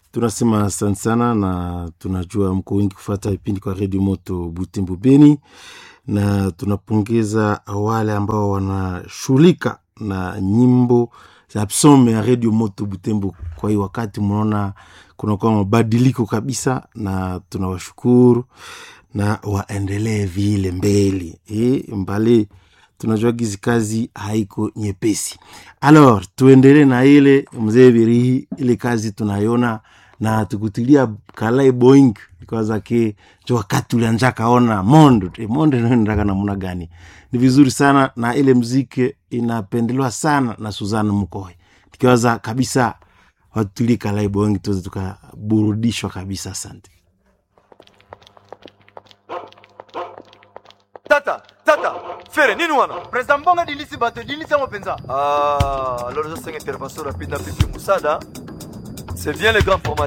tunasema asante sana, na tunajua mko wengi kufata vipindi kwa redio moto Butembo Beni, na tunapongeza wale ambao wanashughulika na nyimbo za psome ya redio moto Butembo. Kwa hiyo wakati mnaona kunakuwa mabadiliko kabisa, na tunawashukuru na waendelee vile mbele e, mbali tunajua gizi kazi haiko nyepesi. Alors tuendelee na ile mzee Birihi, ile kazi tunayona na tukutilia kalai boing kwanza ke jo wakati ulianja kaona mondo e, mondo inaendaka namna gani? Ni vizuri sana na ile mziki inapendelewa sana na Suzana Mkoe, tukiwaza kabisa watulie kalai boing tuweze tukaburudishwa kabisa. Asante. tata tata fere nini wana president mbonga dilisi bato dilisi yango mpenza ah alors je sais intervention rapide na pipi musada c'est bien le grand format